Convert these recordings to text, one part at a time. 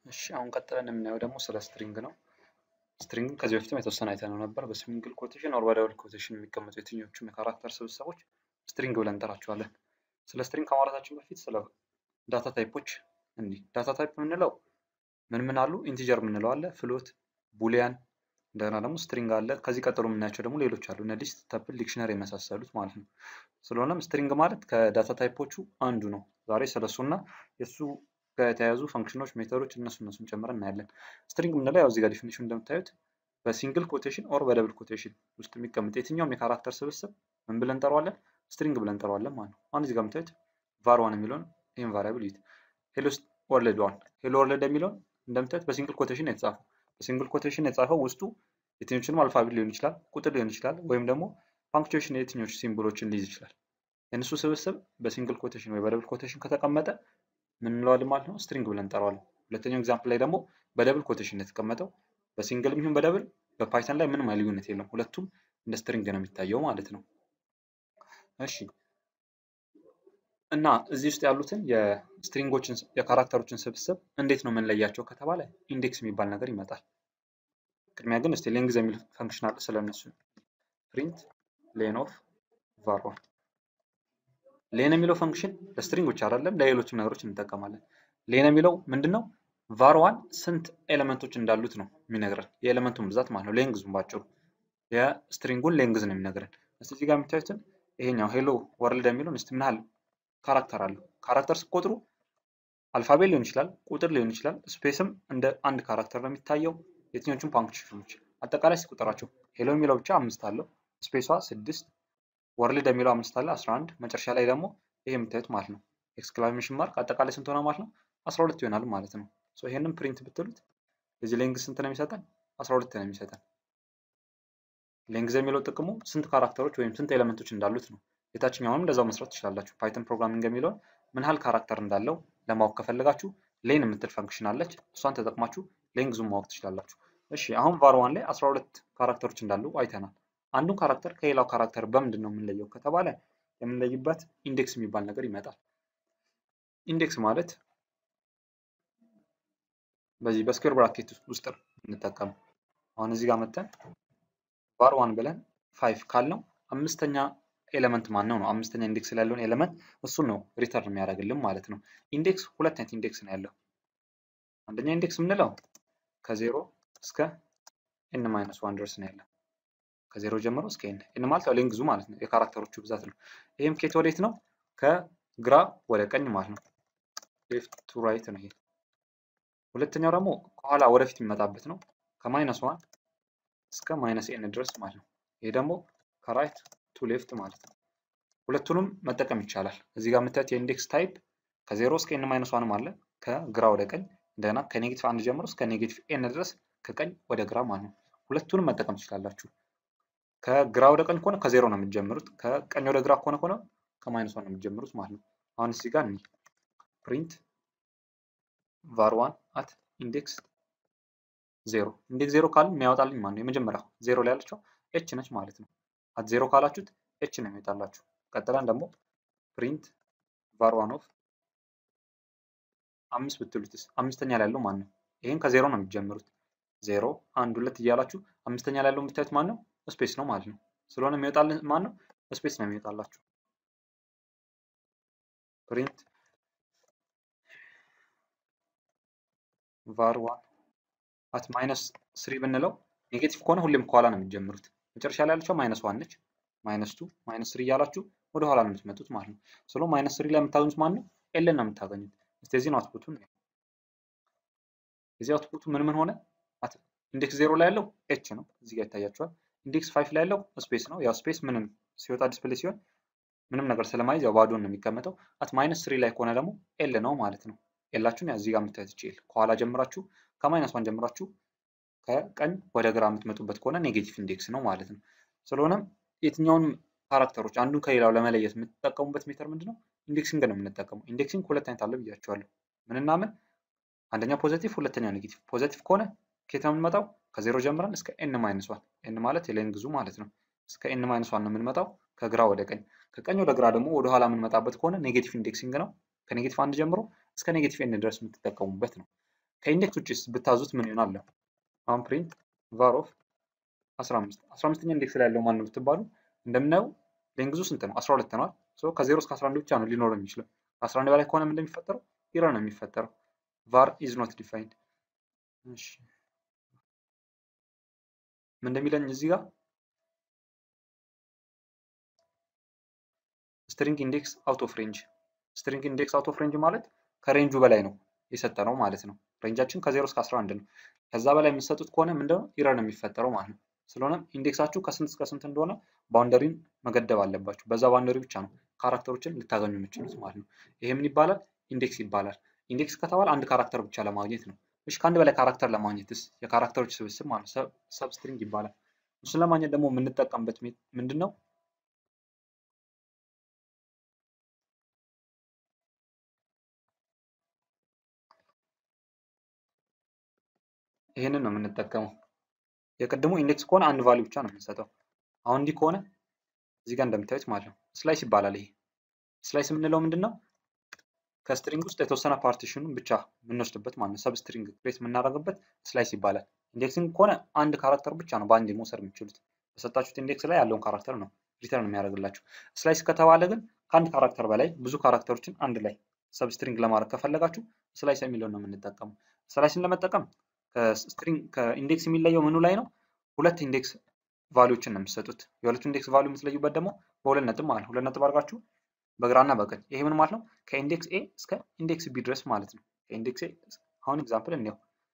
እሺ አሁን ቀጥለን የምናየው ደግሞ ስለ ስትሪንግ ነው። ስትሪንግን ከዚህ በፊትም የተወሰነ አይተነው ነበር። በሲንግል ኮቴሽን ኦር በደብል ኮቴሽን የሚቀመጡ የትኞቹም የካራክተር ስብስቦች ስትሪንግ ብለን እንጠራቸዋለን። ስለ ስትሪንግ ከማውራታችን በፊት ስለ ዳታ ታይፖች እንዲህ ዳታ ታይፕ የምንለው ምን ምን አሉ? ኢንቲጀር የምንለው አለ፣ ፍሎት፣ ቡሊያን፣ እንደገና ደግሞ ስትሪንግ አለ። ከዚህ ቀጥሎ የምናያቸው ደግሞ ሌሎች አሉ፣ እነ ሊስት፣ ተፕል፣ ዲክሽነሪ የመሳሰሉት ማለት ነው። ስለሆነም ስትሪንግ ማለት ከዳታ ታይፖቹ አንዱ ነው። ዛሬ ስለሱና የእሱ ጋር የተያያዙ ፈንክሽኖች፣ ሜተዶች እነሱ እነሱን ጨምረን እናያለን። ስትሪንግ የምንለው ያው እዚህ ጋር ዲፊኒሽን እንደምታዩት በሲንግል ኮቴሽን ኦር በደብል ኮቴሽን ውስጥ የሚቀመጥ የትኛውም የካራክተር ስብስብ ምን ብለን እንጠራዋለን? ስትሪንግ ብለን እንጠራዋለን ማለት ነው። አሁን እዚህ ጋር የምታዩት ቫር ዋን የሚለውን ይህን ቫሪያብል ይዩት። ሄሎ ወርልድ ዋን ሄሎ ወርልድ የሚለውን እንደምታዩት በሲንግል ኮቴሽን የተጻፈው በሲንግል ኮቴሽን የተጻፈው ውስጡ የትኞቹንም አልፋቤት ሊሆን ይችላል፣ ቁጥር ሊሆን ይችላል፣ ወይም ደግሞ ፓንክቹዌሽን የትኞቹ ሲምቦሎችን ሊይዝ ይችላል። የእነሱ ስብስብ በሲንግል ኮቴሽን ወይ በደብል ኮቴሽን ከተቀመጠ ምን እንለዋለን ማለት ነው? ስትሪንግ ብለን እንጠራዋለን። ሁለተኛው ኤግዛምፕል ላይ ደግሞ በደብል ኮቴሽን የተቀመጠው በሲንግል ይሁን በደብል በፓይተን ላይ ምንም ልዩነት የለም። ሁለቱም እንደ ስትሪንግ ነው የሚታየው ማለት ነው። እሺ እና እዚህ ውስጥ ያሉትን የስትሪንጎችን የካራክተሮችን ስብስብ እንዴት ነው የምንለያቸው ከተባለ ኢንዴክስ የሚባል ነገር ይመጣል። ቅድሚያ ግን እስቲ ሌንግዝ የሚል ፈንክሽን አለ ስለነሱ ፕሪንት ሌን ኦፍ ቫር ዋን ሌን የሚለው ፈንክሽን ለስትሪንጎች አይደለም ለሌሎችም ነገሮች እንጠቀማለን። ሌን የሚለው ምንድን ነው? ቫር ዋን ስንት ኤሌመንቶች እንዳሉት ነው የሚነግረን የኤሌመንቱን ብዛት ማለት ነው። ሌንግዙን ባጭሩ የስትሪንጉን ሌንግዝ ነው የሚነግረን። እስቲ እዚህ ጋር የምታዩትን ይሄኛው ሄሎ ወርልድ የሚለውን እስቲ ምን ያህል ካራክተር አለው? ካራክተር ስትቆጥሩ አልፋቤት ሊሆን ይችላል፣ ቁጥር ሊሆን ይችላል፣ ስፔስም እንደ አንድ ካራክተር ነው የሚታየው። የትኞቹም ፓንክቹዌሽኖች አጠቃላይ ሲቆጠራቸው ሄሎ የሚለው ብቻ አምስት አለው፣ ስፔሷ ስድስት፣ ወርልድ የሚለው አምስት አለ አስራ አንድ መጨረሻ ላይ ደግሞ ይሄ የምታዩት ማለት ነው ኤክስክላሜሽን ማርክ አጠቃላይ ስንት ሆነ ማለት ነው? አስራ ሁለት ይሆናል ማለት ነው። ሶ ይሄንን ፕሪንት ብትሉት የዚህ ሌንግዝ ስንት ነው የሚሰጠን? አስራ ሁለት ነው የሚሰጠን። ሌንግዝ የሚለው ጥቅሙ ስንት ካራክተሮች ወይም ስንት ኤሌመንቶች እንዳሉት ነው። የታችኛውንም እንደዛው መስራት ትችላላችሁ። ፓይተን ፕሮግራሚንግ የሚለውን ምን ያህል ካራክተር እንዳለው ለማወቅ ከፈለጋችሁ ሌን የምትል ፈንክሽን አለች። እሷን ተጠቅማችሁ ሌንግዙን ማወቅ ትችላላችሁ። እሺ አሁን ቫር ዋን ላይ 12 ካራክተሮች እንዳሉ አይተናል። አንዱን ካራክተር ከሌላው ካራክተር በምንድን ነው የምንለየው ከተባለ የምንለይበት ኢንዴክስ የሚባል ነገር ይመጣል። ኢንዴክስ ማለት በዚህ በስኩዌር ብራኬት ውስጥ ነው የምንጠቀመው። አሁን እዚህ ጋር መተን ቫር ዋን ብለን ፋይቭ ካልነው አምስተኛ ኤሌመንት ማን ነው ነው አምስተኛ ኢንዴክስ ላይ ያለውን ኤሌመንት እሱን ነው ሪተርን የሚያደርግልን ማለት ነው። ኢንዴክስ ሁለት አይነት ኢንዴክስ ነው ያለው። አንደኛ ኢንዴክስ የምንለው ከዜሮ እስከ ኤን ማይነስ ዋን ድረስ ነው ያለው። ከዜሮ ጀምሮ እስከ ኤን ኤን ማለት ያው ሌንግዙ ማለት ነው የካራክተሮቹ ብዛት ነው። ይህም ኬት ወዴት ነው? ከግራ ወደ ቀኝ ማለት ነው። ሌፍት ቱ ራይት ነው ይሄ። ሁለተኛው ደግሞ ከኋላ ወደፊት የሚመጣበት ነው ከማይነስ ዋን እስከ ማይነስ ኤን ድረስ ማለት ነው። ይሄ ደግሞ ከራይት ቱ ሌፍት ማለት ነው። ሁለቱንም መጠቀም ይቻላል። እዚህ ጋር የምታዩት የኢንዴክስ ታይፕ ከዜሮ እስከ ኤን ማይነስ ዋንም አለ ከግራ ወደ ቀኝ እንደገና ከኔጌቲቭ አንድ ጀምሮ እስከ ኔጌቲቭ ኤን ድረስ ከቀኝ ወደ ግራ ማለት ነው። ሁለቱንም መጠቀም ትችላላችሁ። ከግራ ወደ ቀኝ ከሆነ ከዜሮ ነው የምትጀምሩት። ከቀኝ ወደ ግራ ከሆነ ከሆነ ከማይነስ ዋን ነው የምትጀምሩት ማለት ነው። አሁን እዚህ ጋር ፕሪንት ቫር ዋን አት ኢንዴክስ ዜሮ ኢንዴክስ ዜሮ ካልን የሚያወጣልኝ ማለት ነው የመጀመሪያው ዜሮ ላይ ያለችው ኤች ነች ማለት ነው። አት ዜሮ ካላችሁት ኤች ነው የሚወጣላችሁ። ቀጥለን ደግሞ ፕሪንት ቫር ዋን ኦፍ አምስት ብትሉትስ አምስተኛ ላይ ያለው ማን ነው? ይህን ከዜሮ ነው የሚጀምሩት። ዜሮ አንድ ሁለት እያላችሁ አምስተኛ ላይ ያለው የምታዩት ማን ነው? ስፔስ ነው ማለት ነው። ስለሆነ የሚወጣልን ማን ነው? ስፔስ ነው የሚወጣላችሁ። ፕሪንት ቫር ዋን አት ማይነስ ስሪ ብንለው ኔጌቲቭ ከሆነ ሁሌም ከኋላ ነው የሚጀምሩት። መጨረሻ ላይ ያለችው ማይነስ ዋን ነች። ማይነስ ቱ ማይነስ ስሪ እያላችሁ ወደ ኋላ ነው የምትመጡት ማለት ነው። ስለ ማይነስ ስሪ ላይ የምታገኙት ማን ነው? ኤልን ነው የምታገኙት። እስቲ የዚህ ነው አውትፑቱን። የዚህ አውትፑቱ ምን ምን ሆነ? ኢንዴክስ ዜሮ ላይ ያለው ኤች ነው፣ እዚህ ጋር ይታያችኋል። ኢንዴክስ ፋይቭ ላይ ያለው ስፔስ ነው። ያው ስፔስ ምንም ሲወጣ ዲስፕሌይ ሲሆን ምንም ነገር ስለማይዝ ያው ባዶን ነው የሚቀመጠው። አት ማይነስ ስሪ ላይ ከሆነ ደግሞ ኤል ነው ማለት ነው። ኤላችሁን እዚህ ጋር የምታዩት ይችላል። ከኋላ ጀምራችሁ ከማይነስ ዋን ጀምራችሁ ከቀኝ ወደ ግራ የምትመጡበት ከሆነ ኔጌቲቭ ኢንዴክስ ነው ማለት ነው። ስለሆነም የትኛውንም ካራክተሮች አንዱን ከሌላው ለመለየት የምትጠቀሙበት ሜተር ምንድን ነው? ኢንዴክሲንግ ነው የምንጠቀመው። ኢንዴክሲንግ ሁለት አይነት አለ ብያቸዋለሁ። ምንና ምን? አንደኛው ፖዘቲቭ፣ ሁለተኛው ኔጌቲቭ። ፖዘቲቭ ከሆነ ከየት ነው የምንመጣው? ከዜሮ ጀምረን እስከ ኤን ማይነስ ዋን። ኤን ማለት የሌንግዙ ማለት ነው። እስከ ኤን ማይነስ ዋን ነው የምንመጣው ከግራ ወደ ቀኝ። ከቀኝ ወደ ግራ ደግሞ ወደ ኋላ የምንመጣበት ከሆነ ኔጌቲቭ ኢንዴክሲንግ ነው። ከኔጌቲቭ አንድ ጀምሮ እስከ ኔጌቲቭ ኤን ድረስ የምትጠቀሙበት ነው። ከኢንዴክስ ውጭስ ብታዙት ምን ይሆናል? አሁን ፕሪንት ቫር ኦፍ 15 15ኛ ኢንዴክስ ላይ ያለው ማን ነው ብትባሉ እንደምናየው ሌንግዙ ስንት ነው? 12 ነው። ሶ ከ0 እስከ 11 ብቻ ነው ሊኖረው የሚችለው። ከ11 በላይ ከሆነ ምን እንደሚፈጠረው ኢረር ነው የሚፈጠረው። ቫር ኢዝ ኖት ዲፋይንድ። እሺ ምን እንደሚለኝ እዚህ ጋር ስትሪንግ ኢንዴክስ አውት ኦፍ ሬንጅ። ስትሪንግ ኢንዴክስ አውት ኦፍ ሬንጅ ማለት ከሬንጁ በላይ ነው የሰጠነው ማለት ነው። ሬንጃችን ከ0 እስከ 11 ነው። ከዛ በላይ የምትሰጡት ከሆነ ምንድነው ኢረር ነው የሚፈጠረው ማለት ነው። ስለሆነም ኢንዴክሳችሁ ከስንት እስከ ስንት እንደሆነ ባውንደሪን መገደብ አለባችሁ። በዛ ባውንደሪ ብቻ ነው ካራክተሮችን ልታገኙ የምችሉት ማለት ነው። ይሄ ምን ይባላል? ኢንዴክስ ይባላል። ኢንዴክስ ከተባለ አንድ ካራክተር ብቻ ለማግኘት ነው። እሺ ከአንድ በላይ ካራክተር ለማግኘትስ የካራክተሮች ስብስብ ማለት ነው ሰብስትሪንግ ይባላል። እሱን ለማግኘት ደግሞ የምንጠቀምበት ምንድን ነው? ይህንን ነው የምንጠቀመው። የቅድሙ ኢንዴክስ ከሆነ አንድ ቫልዩ ብቻ ነው የምንሰጠው። አሁን እንዲህ ከሆነ እዚህ ጋር እንደምታዩት ማለት ነው ስላይስ ይባላል። ይሄ ስላይስ የምንለው ምንድን ነው? ከስትሪንግ ውስጥ የተወሰነ ፓርቲሽኑን ብቻ የምንወስድበት ማለት ነው። ሰብስትሪንግ ክሬት የምናደርግበት ስላይስ ይባላል። ኢንዴክሲንግ ከሆነ አንድ ካራክተር ብቻ ነው በአንድ መውሰድ የምችሉት። በሰጣችሁት ኢንዴክስ ላይ ያለውን ካራክተር ነው ሪተርን የሚያደርግላችሁ። ስላይስ ከተባለ ግን ከአንድ ካራክተር በላይ ብዙ ካራክተሮችን አንድ ላይ ሰብስትሪንግ ለማድረግ ከፈለጋችሁ ስላይስ የሚለውን ነው የምንጠቀመው። ስላይስን ለመጠቀም ከስትሪንግ ከኢንዴክስ የሚለየው ምኑ ላይ ነው? ሁለት ኢንዴክስ ቫሊዎችን ነው የምትሰጡት። የሁለቱ ኢንዴክስ ቫሊዩ የምትለዩበት ደግሞ በሁለት ነጥብ ማለት ነው። ሁለት ነጥብ አድርጋችሁ በግራና በቀኝ ይሄ ምን ማለት ነው? ከኢንዴክስ ኤ እስከ ኢንዴክስ ቢ ድረስ ማለት ነው። ከኢንዴክስ ኤ አሁን ኤግዛምፕል እንየው።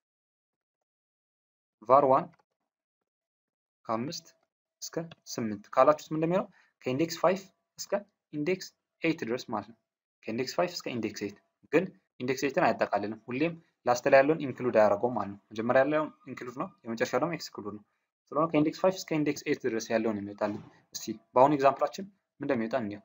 ቫር ዋን ከአምስት እስከ ስምንት ካላችሁት ምን እንደሚሆነው ከኢንዴክስ ፋይቭ እስከ ኢንዴክስ ኤይት ድረስ ማለት ነው። ከኢንዴክስ ፋይቭ እስከ ኢንዴክስ ኤይት ግን ኢንዴክስ ኤይትን አያጠቃልልም። ሁሌም ላስት ላይ ያለውን ኢንክሉድ አያደርገውም ማለት ነው። መጀመሪያ ያለውን ኢንክሉድ ነው፣ የመጨረሻ ደግሞ ኤክስክሉድ ነው። ስለሆነ ከኢንዴክስ ፋይቭ እስከ ኢንዴክስ ኤይት ድረስ ያለውን የሚወጣልን። እስቲ በአሁኑ ኤግዛምፕላችን ምን እንደሚወጣ እንየው።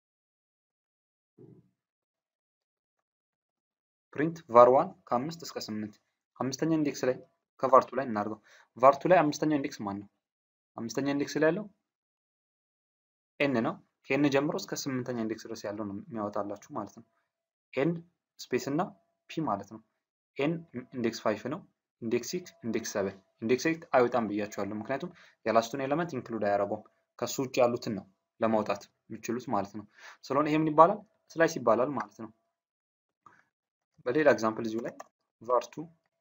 ፕሪንት ቫር ዋን ከአምስት እስከ ስምንት አምስተኛ ኢንዴክስ ላይ ከቫርቱ ላይ እናድርገው። ቫርቱ ላይ አምስተኛ ኢንዴክስ ማን ነው? አምስተኛ ኢንዴክስ ላይ ያለው ኤን ነው። ከኤን ጀምሮ እስከ ስምንተኛ ኢንዴክስ ድረስ ያለው ነው የሚያወጣላችሁ ማለት ነው። ኤን ስፔስ እና ፒ ማለት ነው። ኤን ኢንዴክስ ፋይፍ ነው። ኢንዴክስ ሲክስ፣ ኢንዴክስ ሰቨን፣ ኢንዴክስ ኤይት አይወጣም ብያቸዋለሁ። ምክንያቱም የላስቱን ኤለመንት ኢንክሉድ አያደርገውም። ከሱ ውጭ ያሉትን ነው ለማውጣት የሚችሉት ማለት ነው። ስለሆነ ይሄ ምን ይባላል? ስላይስ ይባላል ማለት ነው። በሌላ ኤግዛምፕል እዚሁ ላይ ቫርቱ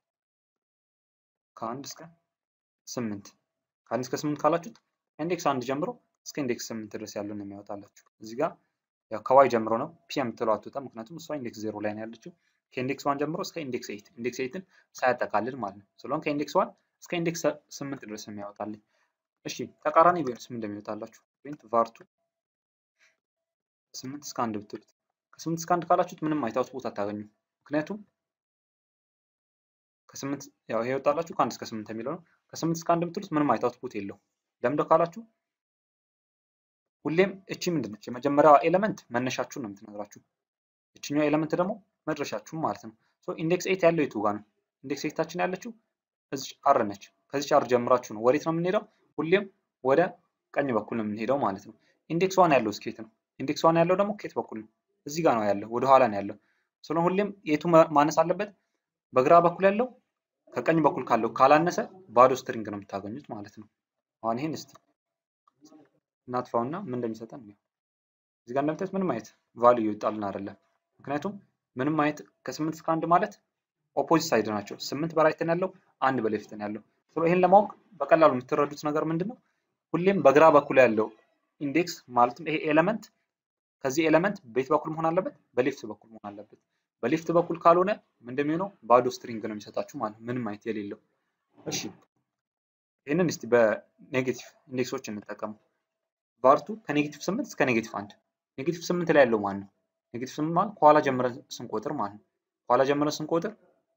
ከአንድ እስከ ስምንት ከአንድ እስከ ስምንት ካላችሁት ኢንዴክስ አንድ ጀምሮ እስከ ኢንዴክስ ስምንት ድረስ ያለውን የሚያወጣላችሁ። እዚህ ጋር ያው ከዋይ ጀምሮ ነው ፒ የምትለው አትወጣም፣ ምክንያቱም እሷ ኢንዴክስ ዜሮ ላይ ነው ያለችው። ከኢንዴክስ ዋን ጀምሮ እስከ ኢንዴክስ ኤይት ኢንዴክስ ኤይትን ሳያጠቃልል ማለት ነው። ስለሆነ ከኢንዴክስ ዋን እስከ ኢንዴክስ ስምንት ድረስ የሚያወጣልኝ። እሺ ተቃራኒ ቢሆንስ ምን እንደሚወጣላችሁ ፕሪንት ቫርቱ ስምንት እስከ አንድ ብትሉት ከስምንት እስከ አንድ ካላችሁት ምንም አይታውት ቦታ አታገኙም። ምክንያቱም ከስምንት ያው ይሄ ይወጣላችሁ ከአንድ እስከ ስምንት የሚለው ነው። ከስምንት እስከ አንድ የምትሉት ምንም አይታውት ፑት የለው። ለምንድነው ካላችሁ ሁሌም እቺ ምንድን ነች? የመጀመሪያዋ ኤለመንት መነሻችሁን ነው የምትነግራችሁ። እችኛዋ ኤለመንት ደግሞ መድረሻችሁን ማለት ነው። ሶ ኢንዴክስ ኤይት ያለው የቱ ጋር ነው? ኢንዴክስ ኤይታችን ያለችው እዚች አር ነች። ከዚች አር ጀምራችሁ ነው ወዴት ነው የምንሄደው? ሁሌም ወደ ቀኝ በኩል ነው የምንሄደው ማለት ነው። ኢንዴክስ ዋን ያለው ስኬት ነው። ኢንዴክስ ዋን ያለው ደግሞ ኬት በኩል ነው። እዚህ ጋር ነው ያለው፣ ወደ ኋላ ነው ያለው። ስለሆነ ሁሌም የቱ ማነስ አለበት? በግራ በኩል ያለው ከቀኝ በኩል ካለው ካላነሰ ባዶ ስትሪንግ ነው የምታገኙት ማለት ነው። አሁን ይሄን እስቲ እናጥፋውና ምን እንደሚሰጠን ነው። እዚህ ጋር እንደምታዩት ምንም አይነት ቫልዩ ይወጣልን አይደለም። ምክንያቱም ምንም አይነት ከስምንት እስከ አንድ ማለት ኦፖዚት ሳይድ ናቸው። ስምንት በራይት ነው ያለው፣ አንድ በሌፍት ነው ያለው። ይሄን ለማወቅ በቀላሉ የምትረዱት ነገር ምንድን ነው? ሁሌም በግራ በኩል ያለው ኢንዴክስ ማለትም ይሄ ኤለመንት ከዚህ ኤለመንት በየት በኩል መሆን አለበት? በሌፍት በኩል መሆን አለበት። በሌፍት በኩል ካልሆነ እንደሚሆነው ባዶ ስትሪንግ ነው የሚሰጣችሁ ማለት ነው፣ ምንም አይነት የሌለው። እሺ ይህንን እስቲ በኔጌቲቭ ኢንዴክሶች እንጠቀሙ። ቫርቱ ከኔጌቲቭ ስምንት እስከ ኔጌቲቭ አንድ ኔጌቲቭ ስምንት ላይ ያለው ማን ነው? ኔጌቲቭ ስምንት ማለት ከኋላ ጀምረን ስንቆጥር ማለት ነው። ከኋላ ጀምረን ስንቆጥር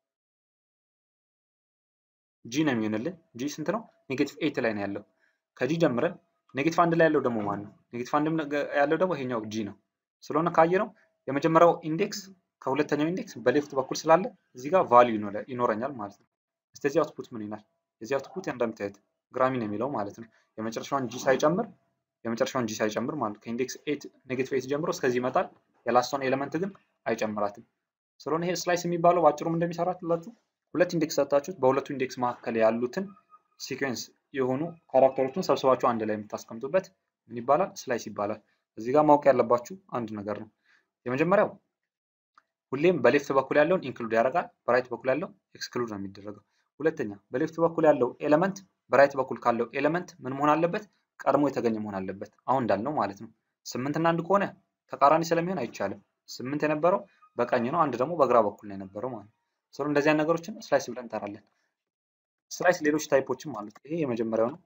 ጂ ነው የሚሆንልን። ጂ ስንት ነው? ኔጌቲቭ ኤይት ላይ ነው ያለው። ከጂ ጀምረን ኔጌቲቭ አንድ ላይ ያለው ደግሞ ማን ነው? ኔጌቲቭ አንድ ያለው ደግሞ ይሄኛው ጂ ነው። ስለሆነ ካየነው የመጀመሪያው ኢንዴክስ ከሁለተኛው ኢንዴክስ በሌፍት በኩል ስላለ እዚህ ጋር ቫልዩ ይኖረኛል ማለት ነው። እስከዚህ አውትፑት ምን ይላል? የዚህ አውትፑት እንደምታዩት ግራሚ ነው የሚለው ማለት ነው። የመጨረሻውን ጂ ሳይጨምር የመጨረሻውን ጂ ሳይጨምር ማለት ነው። ከኢንዴክስ ኤት ኔጌቲቭ ኤት ጀምሮ እስከዚህ ይመጣል። የላስቷን ኤሌመንት ግን አይጨምራትም። ስለሆነ ይሄ ስላይስ የሚባለው በአጭሩም እንደሚሰራላችሁ ሁለት ኢንዴክስ ሰጥታችሁት በሁለቱ ኢንዴክስ መካከል ያሉትን ሲኩዌንስ የሆኑ ካራክተሮችን ሰብስባችሁ አንድ ላይ የምታስቀምጡበት ምን ይባላል? ስላይስ ይባላል። እዚህ ጋር ማወቅ ያለባችሁ አንድ ነገር ነው። የመጀመሪያው ሁሌም በሌፍት በኩል ያለውን ኢንክሉድ ያደርጋል፣ በራይት በኩል ያለው ኤክስክሉድ ነው የሚደረገው። ሁለተኛ በሌፍት በኩል ያለው ኤሌመንት በራይት በኩል ካለው ኤሌመንት ምን መሆን አለበት? ቀድሞ የተገኘ መሆን አለበት። አሁን እንዳልነው ማለት ነው። ስምንት እና አንድ ከሆነ ተቃራኒ ስለሚሆን አይቻልም። ስምንት የነበረው በቀኝ ነው፣ አንድ ደግሞ በግራ በኩል ነው የነበረው ማለት ነው። ስለ እንደዚህ አይነት ነገሮችን ስላይስ ብለን እንጠራለን። ስላይስ ሌሎች ታይፖችም አሉት። ይሄ የመጀመሪያው ነው።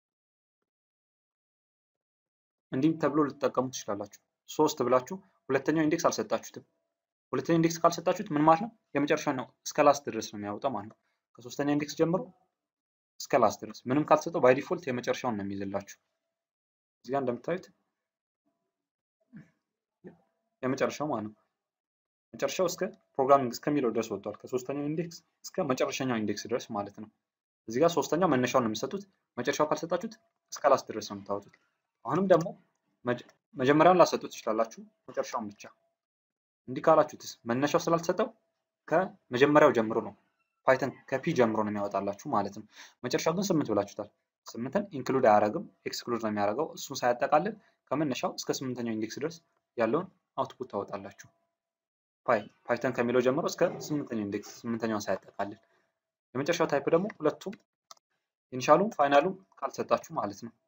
እንዲህ ተብሎ ልትጠቀሙ ትችላላችሁ። ሶስት ብላችሁ ሁለተኛው ኢንዴክስ አልሰጣችሁትም። ሁለተኛው ኢንዴክስ ካልሰጣችሁት ምን ማለት ነው? የመጨረሻው ነው እስከ ላስት ድረስ ነው የሚያወጣው ማለት ነው። ከሶስተኛ ኢንዴክስ ጀምሮ እስከ ላስት ድረስ ምንም ካልሰጠው ባይ ዲፎልት የመጨረሻውን ነው የሚይዝላችሁ። እዚህ ጋር እንደምታዩት የመጨረሻው ማለት ነው። መጨረሻው እስከ ፕሮግራሚንግ እስከሚለው ድረስ ወጥቷል። ከሶስተኛው ኢንዴክስ እስከ መጨረሻኛው ኢንዴክስ ድረስ ማለት ነው። እዚህ ጋር ሶስተኛው መነሻውን ነው የምትሰጡት። መጨረሻው ካልሰጣችሁት እስከ ላስት ድረስ ነው የምታወጡት። አሁንም ደግሞ መጀመሪያውን ላሰጡት ትችላላችሁ፣ መጨረሻውን ብቻ። እንዲህ ካላችሁትስ መነሻው ስላልተሰጠው ከመጀመሪያው ጀምሮ ነው ፓይተን ከፒ ጀምሮ ነው የሚያወጣላችሁ ማለት ነው። መጨረሻው ግን ስምንት ብላችሁታል። ስምንትን ኢንክሉድ አያደርግም ኤክስክሉድ ነው የሚያደርገው። እሱን ሳያጠቃልል ከመነሻው እስከ ስምንተኛው ኢንዴክስ ድረስ ያለውን አውትፑት ታወጣላችሁ። ፓይ ፓይተን ከሚለው ጀምሮ እስከ ስምንተኛው ኢንዴክስ ስምንተኛውን ሳያጠቃልል። የመጨረሻው ታይፕ ደግሞ ሁለቱም ኢኒሻሉም ፋይናሉም ካልሰጣችሁ ማለት ነው።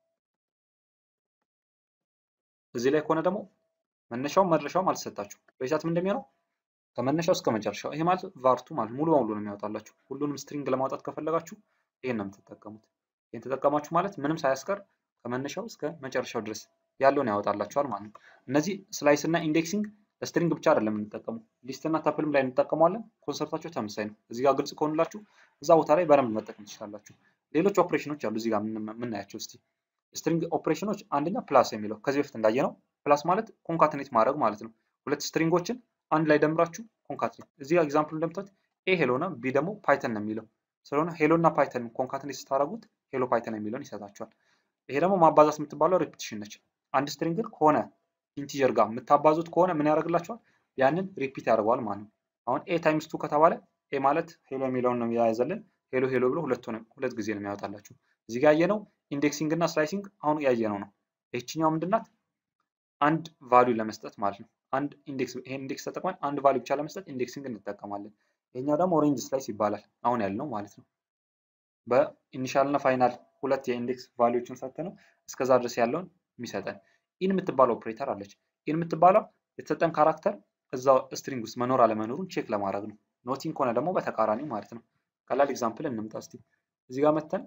እዚህ ላይ ከሆነ ደግሞ መነሻውም መድረሻውም አልተሰጣችሁ በሂሳብ ምን እንደሚሆነው ከመነሻው እስከ መጨረሻው ይሄ ማለት ቫርቱ ማለት ሙሉ በሙሉ ነው የሚያወጣላችሁ። ሁሉንም ስትሪንግ ለማውጣት ከፈለጋችሁ ይሄን ነው የምትጠቀሙት። ይሄን ተጠቀማችሁ ማለት ምንም ሳያስቀር ከመነሻው እስከ መጨረሻው ድረስ ያለውን ያወጣላችኋል ማለት ነው። እነዚህ ስላይስ እና ኢንዴክሲንግ ለስትሪንግ ብቻ አይደለም የምንጠቀሙ ሊስት እና ታፕልም ላይ እንጠቀመዋለን። ኮንሰርታቸው ተመሳሳይ ነው። እዚህ ጋር ግልጽ ከሆኑላችሁ እዛ ቦታ ላይ በደንብ መጠቀም ትችላላችሁ። ሌሎች ኦፕሬሽኖች አሉ እዚህ ጋር የምናያቸው እስቲ ስትሪንግ ኦፕሬሽኖች አንደኛ ፕላስ የሚለው ከዚህ በፊት እንዳየነው ፕላስ ማለት ኮንካትኔት ማድረግ ማለት ነው። ሁለት ስትሪንጎችን አንድ ላይ ደምራችሁ ኮንካትኔት። እዚህ ጋር ኤግዛምፕል እንደምታዩት ኤ ሄሎ ነው፣ ቢ ደግሞ ፓይተን ነው የሚለው ስለሆነ ሄሎ እና ፓይተን ኮንካትኔት ስታደርጉት ሄሎ ፓይተን የሚለውን ይሰጣችኋል። ይሄ ደግሞ ማባዛት የምትባለው ሪፒቲሽን ነች። አንድ ስትሪንግን ከሆነ ኢንቲጀር ጋር የምታባዙት ከሆነ ምን ያደርግላችኋል? ያንን ሪፒት ያደርገዋል ማለት ነው። አሁን ኤ ታይምስ ቱ ከተባለ ኤ ማለት ሄሎ የሚለውን ነው የያዘልን። ሄሎ ሄሎ ብሎ ሁለት ጊዜ ነው የሚያወጣላችሁ። እዚህ ጋር ያየነው ኢንዴክሲንግ እና ስላይሲንግ አሁን ያየነው ነው። ይህችኛው ምንድናት? አንድ ቫልዩ ለመስጠት ማለት ነው። አንድ ኢንዴክስ ይሄን ኢንዴክስ ተጠቅመን አንድ ቫልዩ ብቻ ለመስጠት ኢንዴክሲንግ እንጠቀማለን። ይሄኛው ደግሞ ሬንጅ ስላይስ ይባላል። አሁን ያልነው ማለት ነው። በኢኒሻል እና ፋይናል ሁለት የኢንዴክስ ቫልዩዎችን ሰጥተነው እስከዛ ድረስ ያለውን የሚሰጠን ኢን የምትባለው ኦፕሬተር አለች። ኢን የምትባለው የተሰጠን ካራክተር እዛው ስትሪንግ ውስጥ መኖር አለመኖሩን ቼክ ለማድረግ ነው። ኖቲንግ ከሆነ ደግሞ በተቃራኒ ማለት ነው። ቀላል ኤግዛምፕል እንምጣ እስቲ። እዚህ ጋር መተን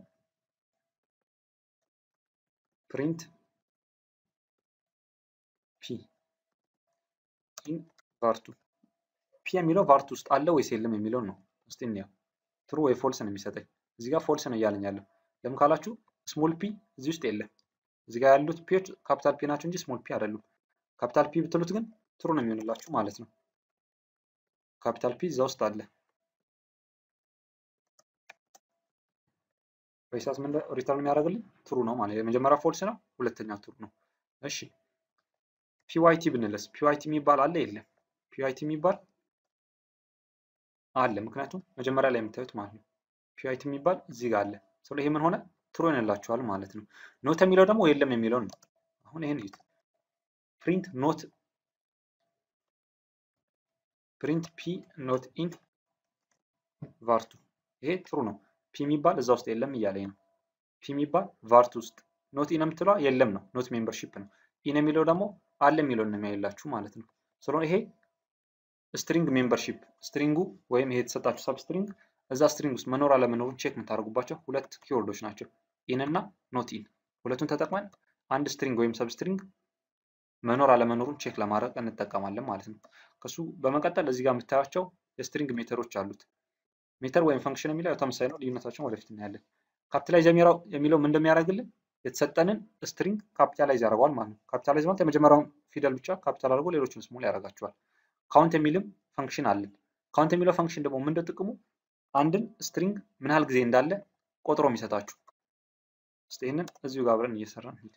ፕሪንት ፒ ኢን ቫርቱ ፒ የሚለው ቫርቱ ውስጥ አለ ወይስ የለም የሚለውን ነው። እስቲ እንየው። ትሩ ወይ ፎልስ ነው የሚሰጠኝ። እዚህ ጋር ፎልስ ነው እያለኝ ያለው። ለምን ካላችሁ ስሞል ፒ እዚህ ውስጥ የለም። እዚህ ጋር ያሉት ፒዎች ካፒታል ፒ ናቸው እንጂ ስሞል ፒ አይደሉም። ካፒታል ፒ ብትሉት ግን ትሩ ነው የሚሆንላችሁ ማለት ነው። ካፒታል ፒ እዛ ውስጥ አለ። በሂሳብ ምን ሪተርን የሚያደርግልኝ ትሩ ነው ማለት የመጀመሪያ ፎልስ ነው፣ ሁለተኛ ትሩ ነው። እሺ ፒዋይቲ ብንለስ ፒዋይቲ የሚባል አለ የለም? ፒዋይቲ የሚባል አለ፣ ምክንያቱም መጀመሪያ ላይ የምታዩት ማለት ነው። ፒዋይቲ የሚባል እዚህ ጋር አለ። ስለ ይሄ ምን ሆነ ትሩ ይሆንላችኋል ማለት ነው። ኖት የሚለው ደግሞ የለም የሚለው ነው። አሁን ይሄን እዩት። ፕሪንት ኖት ፕሪንት ፒ ኖት ኢን ቫርቱ ይሄ ትሩ ነው። ፒ የሚባል እዛ ውስጥ የለም እያለኝ ነው። ፒ የሚባል ቫርቱ ውስጥ ኖት ኢን የምትለዋ የለም ነው። ኖት ሜምበርሺፕ ነው። ኢን የሚለው ደግሞ አለ የሚለውን ነው የሚያይላችሁ ማለት ነው። ስለሆነ ይሄ ስትሪንግ ሜምበርሺፕ ስትሪንጉ ወይም ይሄ የተሰጣችሁ ሰብ ስትሪንግ እዛ ስትሪንግ ውስጥ መኖር አለመኖሩን ቼክ የምታደርጉባቸው ሁለት ኪወርዶች ናቸው። ኢን እና ኖት ኢን። ሁለቱን ተጠቅመን አንድ ስትሪንግ ወይም ሰብ ስትሪንግ መኖር አለመኖሩን ቼክ ለማድረግ እንጠቀማለን ማለት ነው። ከሱ በመቀጠል እዚህ ጋር የምታያቸው የስትሪንግ ሜተሮች አሉት። ሜተር ወይም ፈንክሽን የሚለው ተመሳሳይ ነው። ልዩነታቸውን ወደፊት እናያለን። ካፒታላይዝ የሚለው ምን እንደሚያደርግልን የተሰጠንን ስትሪንግ ካፒታላይዝ ያደርገዋል ማለት ነው። ካፒታላይዝ ማለት የመጀመሪያውን ፊደል ብቻ ካፒታል አድርጎ ሌሎችን ስሞል ያደርጋቸዋል። ካውንት የሚልም ፈንክሽን አለን። ካውንት የሚለው ፈንክሽን ደግሞ ምንድን ጥቅሙ አንድን ስትሪንግ ምን ያህል ጊዜ እንዳለ ቆጥሮ የሚሰጣችሁ። እስቲ ይህንን እዚሁ ጋር አብረን እየሰራን ሂድ።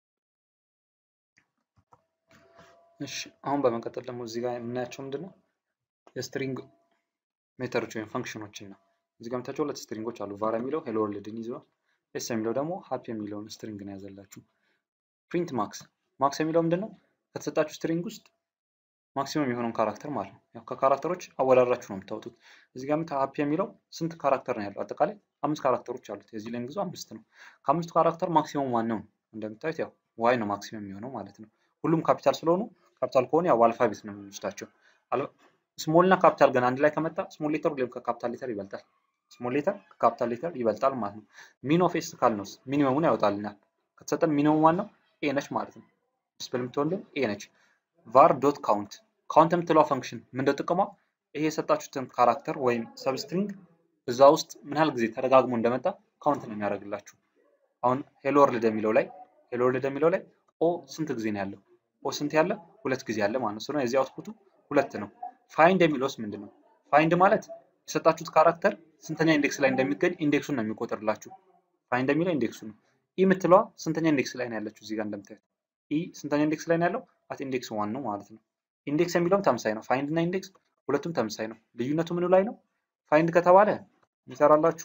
እሺ አሁን በመቀጠል ደግሞ እዚህ ጋር የምናያቸው ምንድን ነው የስትሪንግ ሜተዶች ወይም ፈንክሽኖችን ነው። እዚህ ጋር የምታቸው ሁለት ስትሪንጎች አሉ። ቫር የሚለው ሄሎ ወርልድን ይዘዋል። ኤስ የሚለው ደግሞ ሀፒ የሚለውን ስትሪንግ ነው ያዘላችሁ። ፕሪንት ማክስ ማክስ የሚለው ምንድን ነው? ከተሰጣችሁ ስትሪንግ ውስጥ ማክሲመም የሆነውን ካራክተር ማለት ነው። ያው ከካራክተሮች አወዳድራችሁ ነው የምታወጡት። እዚህ ጋር ሀፒ የሚለው ስንት ካራክተር ነው ያለው? አጠቃላይ አምስት ካራክተሮች አሉት። የዚህ ሌንግዙ አምስት ነው። ከአምስቱ ካራክተር ማክሲመም ዋን ነው። እንደምታዩት ያው ዋይ ነው ማክሲመም የሚሆነው ማለት ነው። ሁሉም ካፒታል ስለሆኑ ካፒታል ከሆነ ያው አልፋቤት ነው የምንወስዳቸው። ስሞል እና ካፒታል ግን አንድ ላይ ከመጣ ስሞል ሌተር ሁሌም ከካፒታል ሌተር ይበልጣል። ስሞል ሌተር ከካፒታል ሌተር ይበልጣል ማለት ነው። ሚን ኦፍ ኤስ ካልነውስ ሚኒመሙን ያወጣልናል። ከተሰጠን ሚኒመም ዋን ነው ኤ ነች ማለት ነው። ዲስፕል የምትሆንልን ኤ ነች። ቫር ዶት ካውንት ካውንት የምትለዋ ፈንክሽን ምንድነው ጥቅሟ? ይሄ የሰጣችሁትን ካራክተር ወይም ሰብስትሪንግ እዛ ውስጥ ምን ያህል ጊዜ ተደጋግሞ እንደመጣ ካውንት ነው የሚያደርግላችሁ። አሁን ሄሎ ወርልድ የሚለው ላይ ሄሎ ወርልድ የሚለው ላይ ኦ ስንት ጊዜ ነው ያለው? ኦ ስንት ያለ? ሁለት ጊዜ ያለ ማለት ነው። ስለሆነ የዚህ አውትፑቱ ሁለት ነው። ፋይንድ የሚለውስ ምንድን ነው? ፋይንድ ማለት የሰጣችሁት ካራክተር ስንተኛ ኢንዴክስ ላይ እንደሚገኝ ኢንዴክሱን ነው የሚቆጥርላችሁ። ፋይንድ የሚለው ኢንዴክሱ ነው። ኢ የምትለዋ ስንተኛ ኢንዴክስ ላይ ነው ያለችው? እዚህ ጋር እንደምታዩት ኢ ስንተኛ ኢንዴክስ ላይ ነው ያለው? አት ኢንዴክስ ዋን ነው ማለት ነው። ኢንዴክስ የሚለውም ተመሳሳይ ነው። ፋይንድ እና ኢንዴክስ ሁለቱም ተመሳሳይ ነው። ልዩነቱ ምኑ ላይ ነው? ፋይንድ ከተባለ የሚሰራላችሁ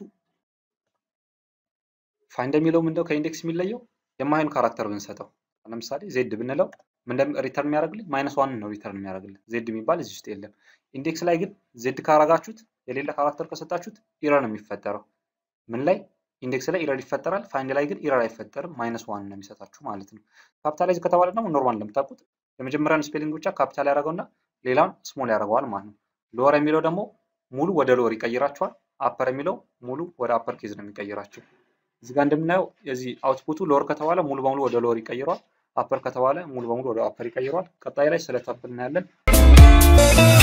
ፋይንድ የሚለው ምንድነው ከኢንዴክስ የሚለየው የማይሆን ካራክተር ብንሰጠው ለምሳሌ ዜድ ብንለው ምንድን ሪተርን የሚያደርግልን ማይነስ ዋን ነው ሪተርን የሚያደርግልን ዜድ የሚባል እዚህ ውስጥ የለም። ኢንዴክስ ላይ ግን ዜድ ካረጋችሁት የሌለ ካራክተር ከሰጣችሁት ኢረር ነው የሚፈጠረው። ምን ላይ ኢንዴክስ ላይ ኢረር ይፈጠራል። ፋይንድ ላይ ግን ኢረር አይፈጠርም። ማይነስ ዋን ነው የሚሰጣችሁ ማለት ነው። ካፒታላይዝ ከተባለ ደግሞ ኖርማል እንደምታውቁት የመጀመሪያን ስፔሊንግ ብቻ ካፒታል ያደረገውና ሌላውን ስሞል ያደርገዋል ማለት ነው። ሎወር የሚለው ደግሞ ሙሉ ወደ ሎወር ይቀይራቸዋል። አፐር የሚለው ሙሉ ወደ አፐር ኬዝ ነው የሚቀይራቸው። እዚህ ጋር እንደምናየው የዚህ አውትፑቱ ሎወር ከተባለ ሙሉ በሙሉ ወደ ሎወር ይቀይረዋል። አፐር ከተባለ ሙሉ በሙሉ ወደ አፐር ይቀይረዋል። ቀጣይ ላይ ስለ ታፕ እናያለን።